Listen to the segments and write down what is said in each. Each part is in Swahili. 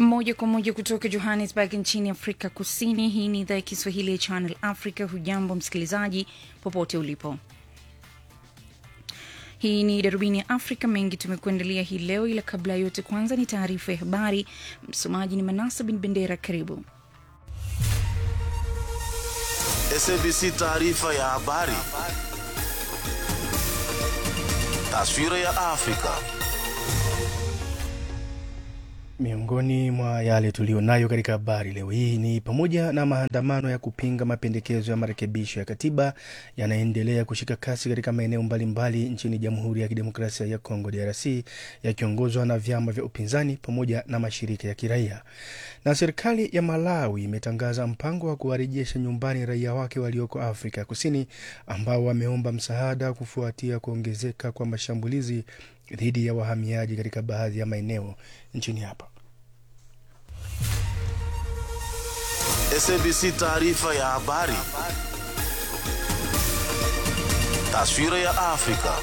moja kwa moja kutoka Johannesburg nchini Afrika Kusini. Hii ni idhaa ya Kiswahili ya Channel Africa. Hujambo msikilizaji, popote ulipo. Hii ni darubini ya Afrika. Mengi tumekuandalia hii leo, ila kabla ya yote, kwanza ni taarifa ya habari. Msomaji ni Manasa bin Bendera. Karibu. SABC taarifa ya habari. Taswira ya Afrika. Miongoni mwa yale tuliyonayo katika habari leo hii ni pamoja na maandamano ya kupinga mapendekezo ya marekebisho ya katiba yanaendelea kushika kasi katika maeneo mbalimbali nchini Jamhuri ya Kidemokrasia ya Kongo DRC, yakiongozwa na vyama vya upinzani pamoja na mashirika ya kiraia. Na serikali ya Malawi imetangaza mpango wa kuwarejesha nyumbani raia wake walioko Afrika ya Kusini ambao wameomba msaada kufuatia kuongezeka kwa mashambulizi dhidi ya wahamiaji katika baadhi ya maeneo nchini hapa. SABC taarifa ya habari. Taswira ya Afrika.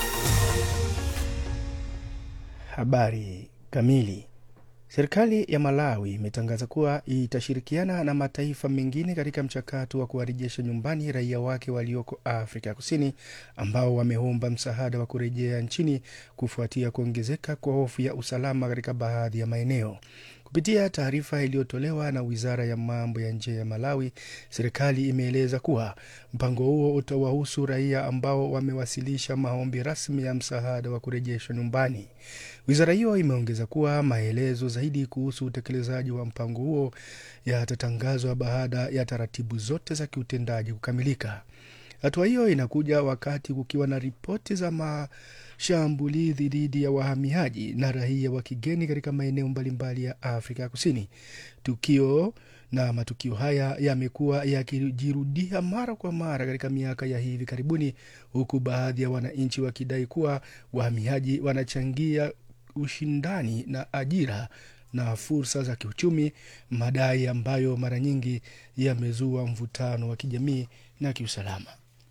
Habari kamili. Serikali ya Malawi imetangaza kuwa itashirikiana na mataifa mengine katika mchakato wa kuwarejesha nyumbani raia wake walioko Afrika Kusini ambao wameomba msaada wa kurejea nchini kufuatia kuongezeka kwa hofu ya usalama katika baadhi ya maeneo. Kupitia taarifa iliyotolewa na wizara ya mambo ya nje ya Malawi, serikali imeeleza kuwa mpango huo utawahusu raia ambao wamewasilisha maombi rasmi ya msaada wa kurejeshwa nyumbani. Wizara hiyo imeongeza kuwa maelezo zaidi kuhusu utekelezaji wa mpango huo yatatangazwa baada ya taratibu zote za kiutendaji kukamilika. Hatua hiyo inakuja wakati kukiwa na ripoti za mashambulizi dhidi ya wahamiaji na raia wa kigeni katika maeneo mbalimbali ya Afrika ya Kusini. Tukio na matukio haya yamekuwa yakijirudia mara kwa mara katika miaka ya hivi karibuni, huku baadhi ya wananchi wakidai kuwa wahamiaji wanachangia ushindani na ajira na fursa za kiuchumi, madai ambayo mara nyingi yamezua mvutano wa kijamii na kiusalama.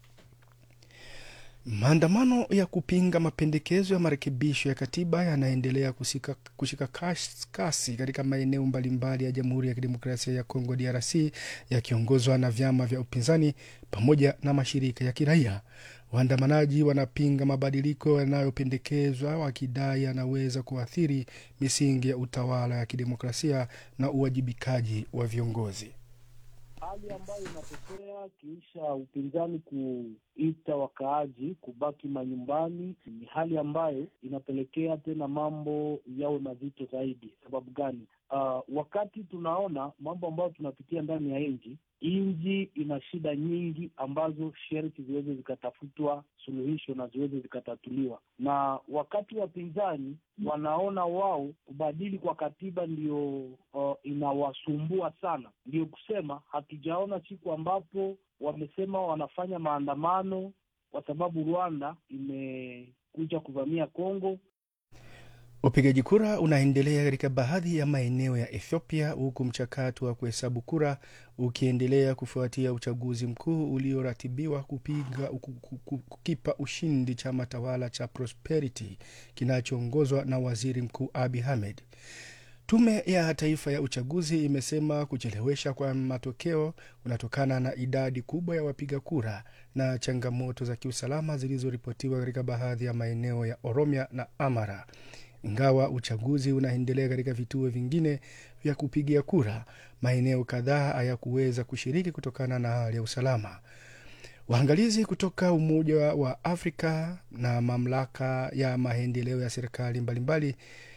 Maandamano ya kupinga mapendekezo ya marekebisho ya katiba yanaendelea kushika, kushika kasi katika maeneo mbalimbali ya Jamhuri ya Kidemokrasia ya Kongo DRC, yakiongozwa na vyama vya upinzani pamoja na mashirika ya kiraia. Waandamanaji wanapinga mabadiliko yanayopendekezwa wakidai yanaweza kuathiri misingi ya utawala ya kidemokrasia na uwajibikaji wa viongozi. Hali ambayo inatokea kiisha upinzani kuita wakaaji kubaki manyumbani ni hali ambayo inapelekea tena mambo yawe mazito zaidi. Sababu gani? Uh, wakati tunaona mambo ambayo tunapitia ndani ya nchi, nchi ina shida nyingi ambazo sherti ziweze zikatafutwa suluhisho na ziweze zikatatuliwa, na wakati wapinzani wanaona wao kubadili kwa katiba ndio uh, inawasumbua sana. Ndio kusema hatujaona siku ambapo wamesema wanafanya maandamano kwa sababu Rwanda imekuja kuvamia Kongo. Upigaji kura unaendelea katika baadhi ya maeneo ya Ethiopia huku mchakato wa kuhesabu kura ukiendelea kufuatia uchaguzi mkuu ulioratibiwa kupiga kukipa ushindi chama tawala cha Prosperity kinachoongozwa na waziri mkuu Abiy Ahmed. Tume ya Taifa ya Uchaguzi imesema kuchelewesha kwa matokeo kunatokana na idadi kubwa ya wapiga kura na changamoto za kiusalama zilizoripotiwa katika baadhi ya maeneo ya Oromia na Amara. Ingawa uchaguzi unaendelea katika vituo vingine vya kupigia kura, maeneo kadhaa hayakuweza kushiriki kutokana na hali ya usalama. Waangalizi kutoka Umoja wa Afrika na mamlaka ya maendeleo ya serikali mbalimbali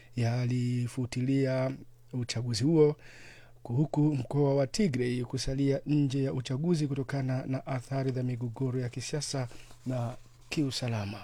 yalifutilia uchaguzi huo huku mkoa wa Tigray kusalia nje ya uchaguzi kutokana na athari za migogoro ya kisiasa na kiusalama.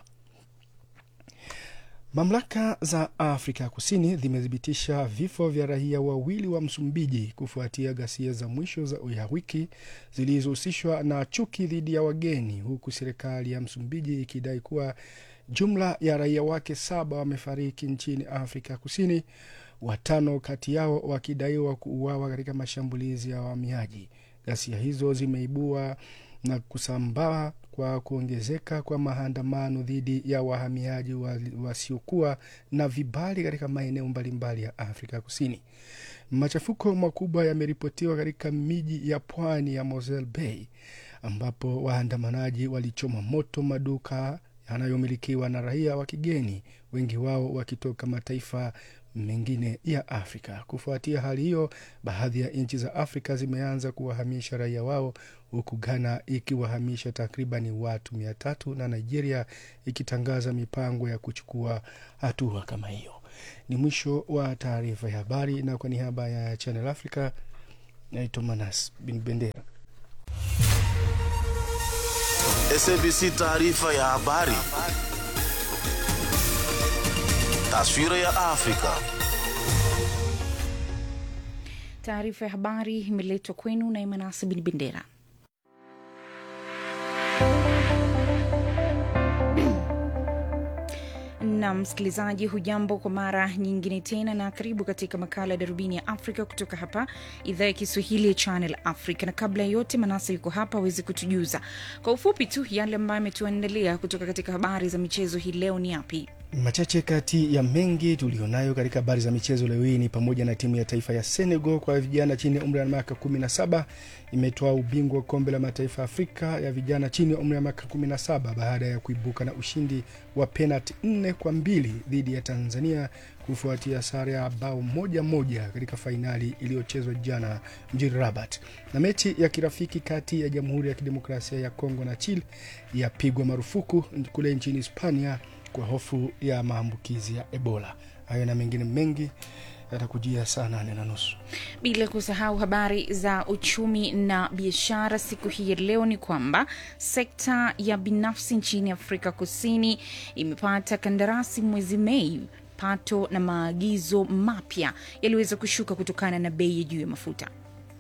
Mamlaka za Afrika ya Kusini zimethibitisha vifo vya raia wawili wa Msumbiji kufuatia ghasia za mwisho za ya wiki zilizohusishwa na chuki dhidi ya wageni, huku serikali ya Msumbiji ikidai kuwa jumla ya raia wake saba wamefariki nchini Afrika ya Kusini, watano kati yao wakidaiwa kuuawa katika mashambulizi ya wahamiaji. Ghasia hizo zimeibua na kusambaa kwa kuongezeka kwa maandamano dhidi ya wahamiaji wa- wasiokuwa na vibali katika maeneo mbalimbali ya Afrika Kusini. Machafuko makubwa yameripotiwa katika miji ya pwani ya Mosel Bay ambapo waandamanaji walichoma moto maduka yanayomilikiwa na raia wa kigeni, wengi wao wakitoka mataifa mengine ya Afrika. Kufuatia hali hiyo, baadhi ya nchi za Afrika zimeanza kuwahamisha raia wao, huku Ghana ikiwahamisha takribani watu mia tatu na Nigeria ikitangaza mipango ya kuchukua hatua kama hiyo. Ni mwisho wa taarifa ya habari, na kwa niaba ya Channel Africa naitwa Manas Bin Bendera. SABC taarifa ya habari. Taswira ya Afrika. Taarifa ya habari imeletwa kwenu na Emanasi Bin Bendera. na msikilizaji, hujambo kwa mara nyingine tena, na karibu katika makala ya darubini ya Afrika kutoka hapa idhaa ya Kiswahili ya Channel Africa. Na kabla ya yote, Manasa yuko hapa awezi kutujuza kwa ufupi tu yale ambayo ametuandalia kutoka katika habari za michezo hii leo ni yapi? Machache kati ya mengi tulionayo katika habari za michezo leo hii ni pamoja na timu ya taifa ya Senegal kwa vijana chini ya umri wa miaka 17 imetoa ubingwa wa kombe la mataifa ya Afrika ya vijana chini ya umri wa miaka 17 baada ya kuibuka na ushindi wa penalti nne kwa mbili dhidi ya Tanzania kufuatia sare ya bao moja moja katika fainali iliyochezwa jana mjini Rabat. Na mechi ya kirafiki kati ya Jamhuri ya Kidemokrasia ya Kongo na Chile yapigwa marufuku kule nchini Hispania kwa hofu ya maambukizi ya Ebola. Hayo na mengine mengi yatakujia saa nane na nusu. Bila kusahau habari za uchumi na biashara siku hii ya leo ni kwamba sekta ya binafsi nchini Afrika Kusini imepata kandarasi mwezi Mei. Pato na maagizo mapya yaliweza kushuka kutokana na bei ya juu ya mafuta.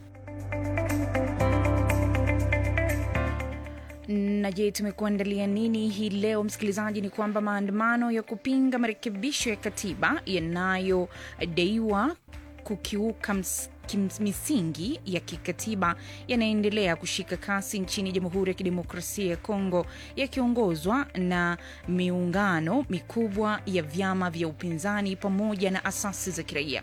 na je, tumekuandalia nini hii leo msikilizaji? Ni kwamba maandamano ya kupinga marekebisho ya katiba yanayodaiwa kukiuka ms- kims- misingi ya kikatiba yanaendelea kushika kasi nchini Jamhuri ya Kidemokrasia ya Kongo, yakiongozwa na miungano mikubwa ya vyama vya upinzani pamoja na asasi za kiraia.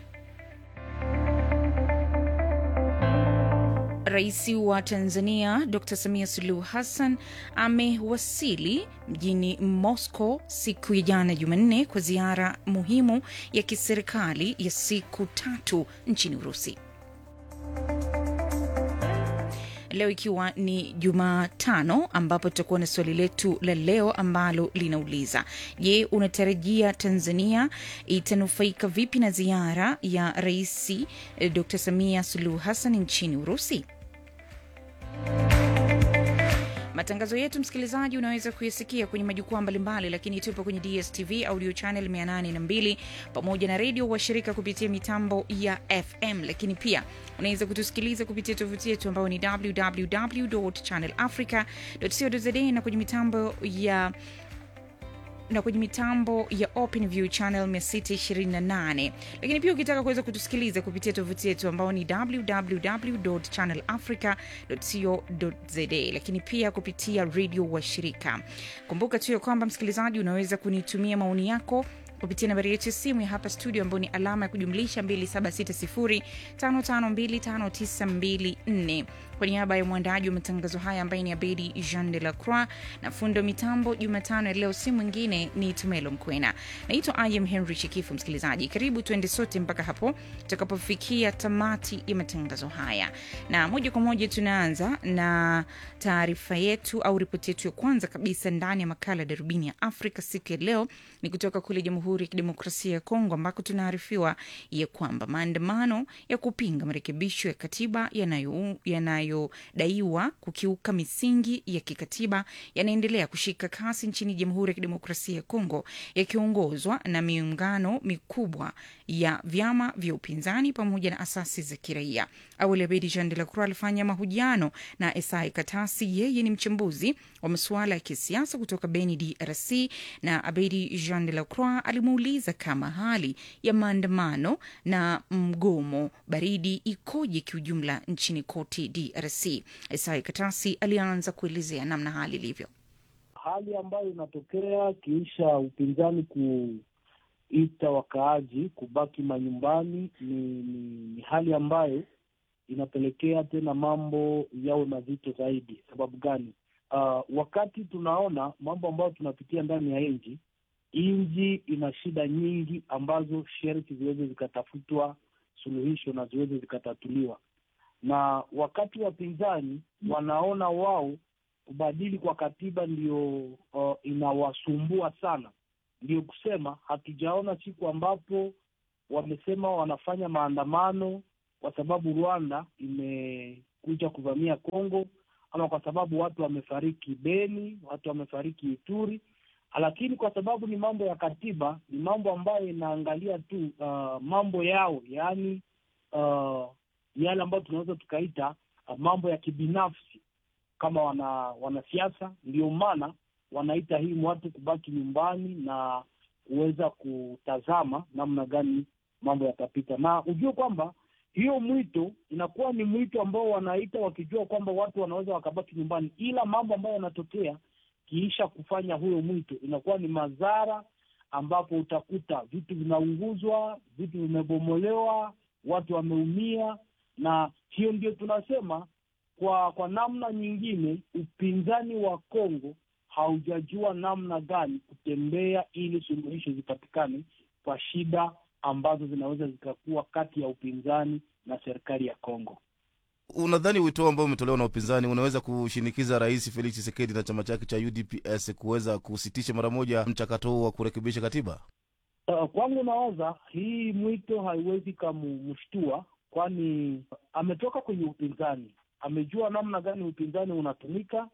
Rais wa Tanzania Dr Samia Suluhu Hassan amewasili mjini Moscow siku ya jana Jumanne kwa ziara muhimu ya kiserikali ya siku tatu nchini Urusi. Leo ikiwa ni Jumatano, ambapo tutakuwa na swali letu la leo ambalo linauliza: Je, unatarajia Tanzania itanufaika vipi na ziara ya Rais eh, Dr Samia Suluhu Hassan nchini Urusi? Matangazo yetu msikilizaji, unaweza kuyasikia kwenye majukwaa mbalimbali, lakini tupo kwenye DSTV audio channel 802 pamoja na redio washirika kupitia mitambo ya FM, lakini pia unaweza kutusikiliza kupitia tovuti yetu ambayo ni www.channelafrica.co.za na kwenye mitambo ya na kwenye mitambo ya OpenView channel 628 lakini pia ukitaka kuweza kutusikiliza kupitia tovuti yetu ambao ni www.channelafrica.co.za lakini pia kupitia redio wa shirika. Kumbuka tu ya kwamba msikilizaji, unaweza kunitumia maoni yako kupitia nambari yetu ya simu ya hapa studio ambayo ni alama ya kujumlisha 276055259254 kwa niaba ya mwandaji wa matangazo haya ambaye ni Abedi Jean de la Croix na fundo mitambo Jumatano ya leo si mwingine ni Tumelo Mkwena. Naitwa Im Henry Chikifu. Msikilizaji, karibu tuende sote mpaka hapo tutakapofikia tamati ya matangazo haya, na moja kwa moja tunaanza na taarifa yetu au ripoti yetu ya kwanza kabisa ndani ya makala ya darubini ya Afrika siku ya leo ni kutoka kule Jamhuri ya Kidemokrasia ya Kongo ambako tunaarifiwa ya kwamba maandamano ya kupinga marekebisho ya katiba yanayo yanayodaiwa kukiuka misingi ya kikatiba yanaendelea kushika kasi nchini Jamhuri ya Kidemokrasia ya Kongo, yakiongozwa na miungano mikubwa ya vyama vya upinzani pamoja na asasi za kiraia. Awali Abedi Jean de la Croix alifanya mahojiano na Esai Katasi, yeye ni mchambuzi wa masuala ya kisiasa kutoka Beni, DRC, na Abedi Jean de la Croix alimuuliza kama hali ya maandamano na mgomo baridi ikoje kiujumla nchini kote DRC. Esai Katasi alianza kuelezea namna hali ilivyo. hali ambayo inatokea kiisha upinzani kuita wakaaji kubaki manyumbani ni, ni, ni hali ambayo inapelekea tena mambo yawe mazito zaidi. Sababu gani? Uh, wakati tunaona mambo ambayo tunapitia ndani ya nchi, nchi ina shida nyingi ambazo sherti ziweze zikatafutwa suluhisho na ziweze zikatatuliwa, na wakati wapinzani wanaona wao kubadili kwa katiba ndio uh, inawasumbua sana, ndio kusema hatujaona siku ambapo wamesema wanafanya maandamano kwa sababu Rwanda imekuja kuvamia Kongo ama kwa sababu watu wamefariki Beni, watu wamefariki Ituri, lakini kwa sababu ni mambo ya katiba, ni mambo ambayo inaangalia tu uh, mambo yao, yaani uh, yale ambayo tunaweza tukaita uh, mambo ya kibinafsi kama wana wanasiasa. Ndio maana wanaita hii watu kubaki nyumbani na kuweza kutazama namna gani mambo yatapita, na ujue kwamba hiyo mwito inakuwa ni mwito ambao wanaita wakijua kwamba watu wanaweza wakabaki nyumbani, ila mambo ambayo yanatokea kiisha kufanya huyo mwito inakuwa ni madhara, ambapo utakuta vitu vinaunguzwa, vitu vimebomolewa, watu wameumia, na hiyo ndio tunasema kwa kwa namna nyingine, upinzani wa Kongo haujajua namna gani kutembea ili suluhisho zipatikane kwa shida ambazo zinaweza zikakuwa kati ya upinzani na serikali ya Kongo. Unadhani wito ambao umetolewa na upinzani unaweza kushinikiza Rais Felix Tshisekedi na chama chake cha UDPS kuweza kusitisha mara moja mchakato huu wa kurekebisha katiba? Uh, kwangu nawaza hii mwito haiwezi kamshtua, kwani ametoka kwenye upinzani, amejua namna gani upinzani unatumika,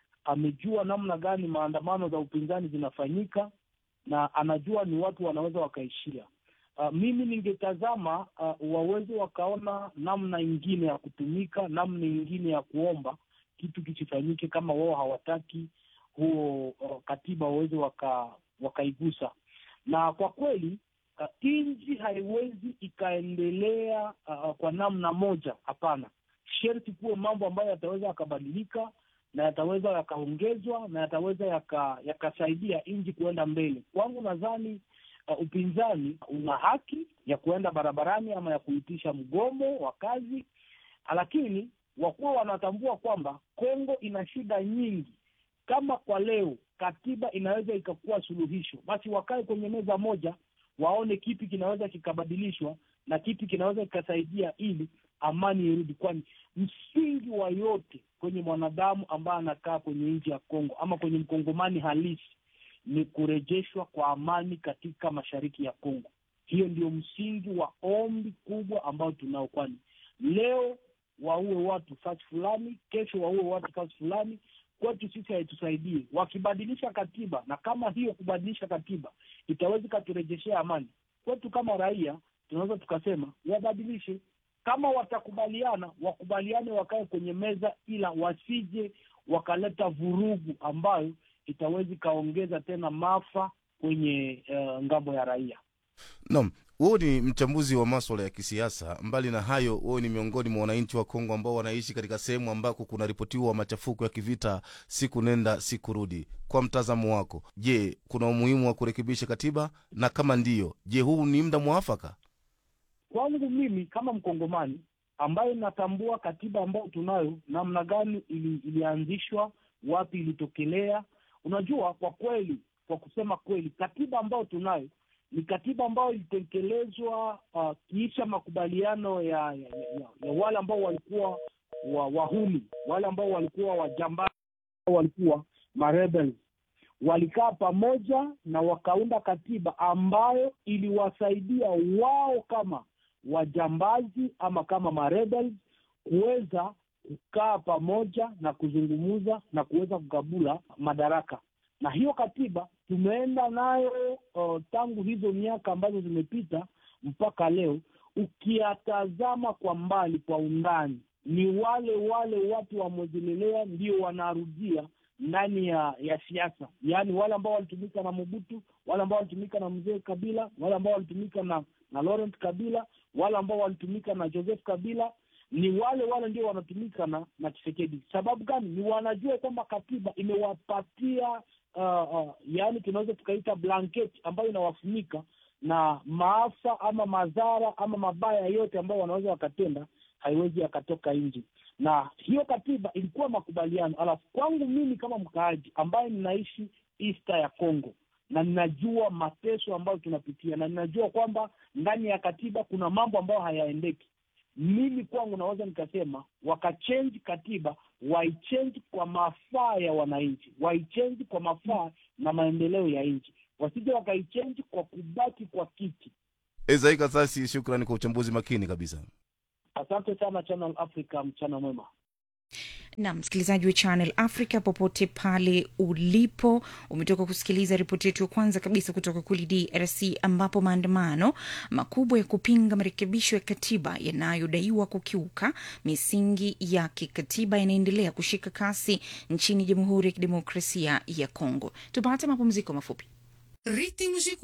amejua namna gani maandamano za upinzani zinafanyika, na anajua ni watu wanaweza wakaishia Uh, mimi ningetazama uh, waweze wakaona namna ingine ya kutumika, namna ingine ya kuomba kitu kisifanyike, kama wao hawataki huo uh, katiba waweze waka, wakaigusa. Na kwa kweli uh, nchi haiwezi ikaendelea uh, kwa namna moja. Hapana, sherti kuwe mambo ambayo yataweza yakabadilika na yataweza yakaongezwa na yataweza yakasaidia yaka nchi kuenda mbele. Kwangu nadhani Uh, upinzani una haki ya kuenda barabarani ama ya kuitisha mgomo wa kazi, lakini wakuwa wanatambua kwamba Kongo ina shida nyingi. Kama kwa leo katiba inaweza ikakuwa suluhisho, basi wakae kwenye meza moja, waone kipi kinaweza kikabadilishwa na kipi kinaweza kikasaidia ili amani irudi, kwani msingi wa yote kwenye mwanadamu ambaye anakaa kwenye nchi ya Kongo ama kwenye mkongomani halisi ni kurejeshwa kwa amani katika mashariki ya Kongo. Hiyo ndio msingi wa ombi kubwa ambao tunao, kwani leo waue watu fasi fulani, kesho waue watu fasi fulani, kwetu sisi haitusaidie. Wakibadilisha katiba, na kama hiyo kubadilisha katiba itaweza ikaturejeshea amani kwetu kama raia, tunaweza tukasema wabadilishe. Kama watakubaliana, wakubaliane, wakae kwenye meza, ila wasije wakaleta vurugu ambayo itaweza ikaongeza tena maafa kwenye uh, ngambo ya raia. Naam, wewe ni mchambuzi wa maswala ya kisiasa. Mbali na hayo, wewe ni miongoni mwa wananchi wa Kongo ambao wanaishi katika sehemu ambako kunaripotiwa machafuko ya kivita siku nenda siku rudi. Kwa mtazamo wako, je, kuna umuhimu wa kurekebisha katiba, na kama ndiyo, je, huu ni muda mwafaka? Kwangu mimi kama Mkongomani ambaye natambua katiba ambayo tunayo, namna gani ili, ilianzishwa, wapi ilitokelea Unajua, kwa kweli, kwa kusema kweli, katiba ambayo tunayo ni katiba ambayo ilitekelezwa uh, kiisha makubaliano ya, ya, ya, ya wale ambao walikuwa wa, wahuni, wale ambao walikuwa wajambazi, walikuwa marebels, walikaa pamoja na wakaunda katiba ambayo iliwasaidia wao kama wajambazi ama kama marebels kuweza kukaa pamoja na kuzungumza na kuweza kugabula madaraka. Na hiyo katiba tumeenda nayo uh, tangu hizo miaka ambazo zimepita mpaka leo. Ukiyatazama kwa mbali, kwa undani, ni wale wale watu wamojelelea ndio wanarudia ndani ya ya siasa, yaani wale ambao walitumika na Mobutu, wale ambao walitumika na mzee Kabila, wale ambao walitumika na na Laurent Kabila, wale ambao walitumika na Joseph Kabila ni wale wale ndio wanatumika na na Tshisekedi. Sababu gani? Ni wanajua kwamba katiba imewapatia uh, uh, yaani tunaweza tukaita blanket ambayo inawafunika na maafa ama madhara ama mabaya yote ambayo wanaweza wakatenda haiwezi yakatoka nje na hiyo katiba ilikuwa makubaliano. Alafu kwangu mimi kama mkaaji ambaye ninaishi East ya Congo na ninajua mateso ambayo tunapitia na ninajua kwamba ndani ya katiba kuna mambo ambayo hayaendeki, mimi kwangu naweza nikasema wakachange katiba, waichange kwa mafaa ya wananchi, waichange kwa mafaa na maendeleo ya nchi, wasije wakaichange kwa kubaki kwa kiti. Ezai Kasasi, shukrani kwa uchambuzi makini kabisa. Asante sana Channel Africa, mchana mwema. na msikilizaji wa Channel Africa popote pale ulipo, umetoka kusikiliza ripoti yetu ya kwanza kabisa kutoka kule DRC ambapo maandamano makubwa ya kupinga marekebisho ya katiba yanayodaiwa kukiuka misingi ya kikatiba yanaendelea kushika kasi nchini Jamhuri ya Kidemokrasia ya Kongo. Tupate mapumziko mafupi. Ritmos e